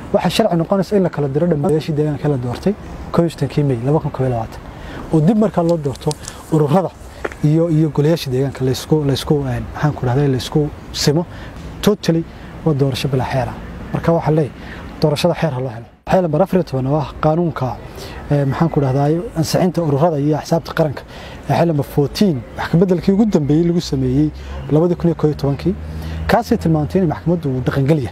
waxaa sharci noqonaysa in la kala diro dhammayaashii deegaanka la doortay kii may oo dib markaa loo doorto ururada iyo iyo golayaasha deegaanka laysku laysku maxaan ku dhahday laysku simo totally waa doorasho bilaa xeer ah marka waxaa leeyahay doorashada xeer ha loo helo xeer lambar afar iyo toban oo ah qaanuunka maxaan ku dhahdaa ansixinta ururada iyo axsaabta qaranka ee xeer lambar fourteen wax kabeddelkii ugu dambeeyey lagu sameeyey labadii kun iyo koo iyo tobankii kaasay tilmaantay in maxkamaddu uu dhaqangelya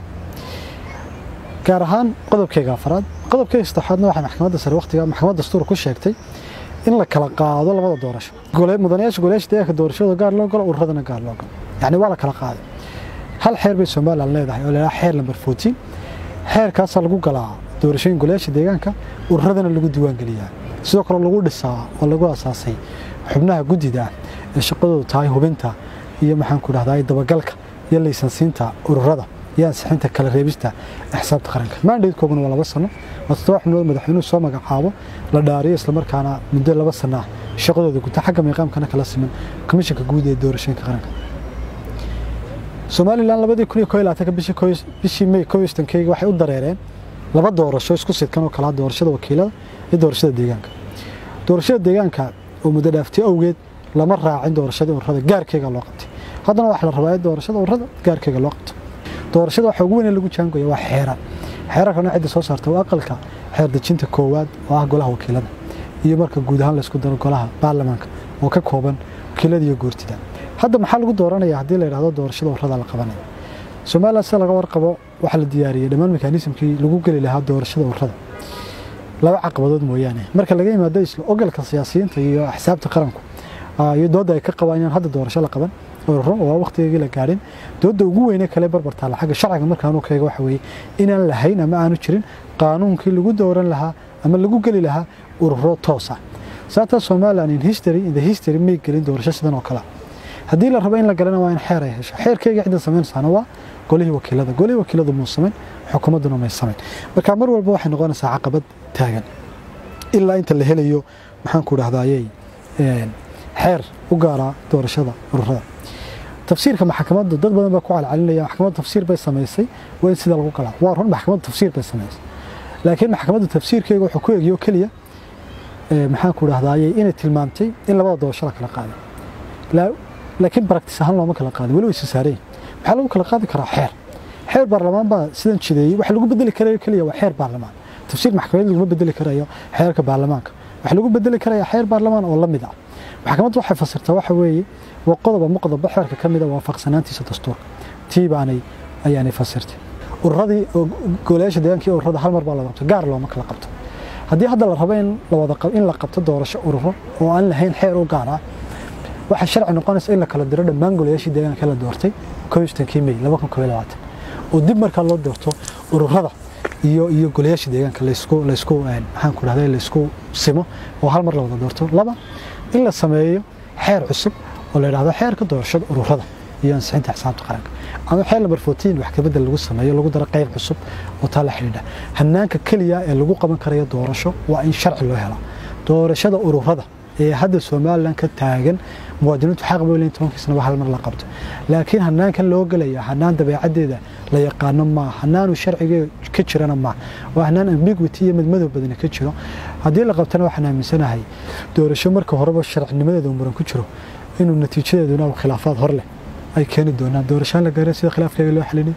gaar ahaan qodobkeyga afaraad qodobkeyga saddexaadna waxay maxkamadda sare waqtiga maxkamadda dastuur ku sheegtay in la kala qaado labada doorasho mudanayaasha golayaasha deegaanka doorashada gaar loo galo ururadana gaar loo galo yacni waa la kala qaaday hal xeer bay somalilan leedahay oo leedahay xeer lambar fourteen xeerkaasaa lagu galaa doorashooyin golayaasha deegaanka ururadana lagu diiwaangeliyaa sidoo kale lagu dhisaa oo lagu asaasay xubnaha guddida ee shaqadoodu tahay hubinta iyo maxaan ku dhahdaa dabagalka iyo laysansiinta ururada iyo ansixinta kala reebista xisaabta qaranka maandheedkooguna waa laba sano waa toddoba xubnood madaxweynuhu soo magacaabo la dhaariyo islamarkaana muddo laba sano ah shaqadooda guta xagga miiqaamkana kala siman komishanka guud ee doorashooyinka qaranka somalilan labadii kun iyo koo iyo labaatanka bishii may koo iyo sodonkeyga waxay u dareereen laba doorasho isku sidkan oo kala doorashada wakiilada iyo doorashada deegaanka doorashada deegaanka oo muddo dhaaftay awgeed lama raacin doorashadii ururada gaarkeega loo qabtay haddana waxaa la rabaa in doorashada ururada gaarkeega loo qabto doorashada waxa ugu weyn lagu jaangoya waa xeerar xeerarkana cidda soo saarta waa aqalka xeer dejinta koowaad oo ah golaha wakiilada iyo marka guud ahaan laysku daro golaha baarlamaanka oo ka kooban wakiilada iyo goortida hadda maxaa lagu dooranaya haddii la yidhahdo doorashada ururada la qabanayo somalilan sida laga warqabo waxaa la diyaariyey dhammaan mekanismkii lagu geli lahaa doorashada ururada laba caqabadood mooyaane marka laga yimaado isla ogolka siyaasiyiinta iyo axsaabta qaranku iyo doodda ay ka qabaan inaan hadda doorasho la qaban ururo waa waqtigeegii la gaadhin doodda ugu weyne kale barbartaala xagga sharciga markaanu keega waxa weeye inaan lahayn ama aanu jirin qaanuunkii lagu dooran lahaa ama lagu geli lahaa ururo toos ah sababtaa somaliland in history in the history may gelin doorasho sidan oo kale haddii la rabo in la galana waa in xeer ay hesho xeerkeyga cidda samaynaysaana waa golihii wakiilada golihii wakiiladu muu samayn xukuumadduna may samayn marka mar walba waxay noqonaysaa caqabad taagan ilaa inta la helayo maxaan ku dhahdaayey xeer u gaaraa doorashada ururada tafsiirka maxkamaddu dad badan baa ku calcalinaya maxkamaddu tafsiir bay samaysay waa in sida lagu galaa waa run maxkamaddu tafsiir bay samaysay laakiin maxkamaddu tafsiirkeega wuxuu ku egiyo keliya maxaan ku dhahdaayey inay tilmaamtay in labada doorasho la kala qaaday laakiin baraktis ahaan looma kala qaadin weli way isa saareen maxaa lagu kala qaadi karaa xeer xeer baarlamaan baa sidan jideeyey waxa lagu bedeli karayo keliya waa xeer baarlamaan tafsiir maxkamadeed laguma bedeli karayo xeerka baarlamaanka waxa lagu bedeli karaya xeer baarlamaan oo la mid ah maxkamaddu waxay fasirtaa waxa weeye waa qodob ama qodobo xeerka ka mid a waafaqsanaantiisa dastuurka tii baanay ayaanay fasirtay ururadii golayaasha deegaanka iyo ururada hal mar baa la qabto gaar looma kala qabto haddii hadda la rabo in la wada in la qabto doorasho ururo oo aan lahayn xeer u gaar ah waxaa sharci noqonaysa in la kala diro dhammaan golayaashii deegaanka la doortay kii may oo dib markaa loo doorto ururada iyo iyo golayaasha deegaanka laysku laysku maxaan ku dhahday laysku simo oo hal mar la wada doorto laba in la sameeyo xeer cusub oo la yidhahdo xeerka doorashada ururada iyo ansixinta xisaabta qaranka ama xeer lambar fourteen wax kabedel lagu sameeyo lagu daro qayb cusub oo taa la xidhiidha hanaanka keliya ee lagu qaban karayo doorasho waa in sharci loo helo doorashada ururada ee hadda somalilan ka taagan muwaadiniintu xaq bay leeyihin tobankii sanaba hal mar la qabto laakiin hanaankan loo gelaya hanaan dabeecaddeeda la yaqaano maa hanaanu sharciga ka jirana maa waa hanaan ambiguity iyo midmadow badani ka jiro haddii la qabtana waxaan aaminsanahay doorasho marka horeba sharcinimadeeda muran ku jiro inuu natiijadeeduna khilaafaad hor leh ay keeni doonaan doorashaan la gaara sida khilaafkeega loo xalinayo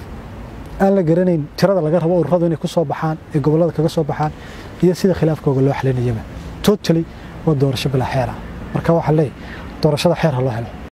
aan la garanayn tirada laga rabo ururadu inay ku soo baxaan ee gobollada kaga soo baxaan iyo sida khilaafkooga loo xalinayaba totally waa doorasho bilaa xeer ah marka waxaa leeyahy doorashada xeer ha loo helo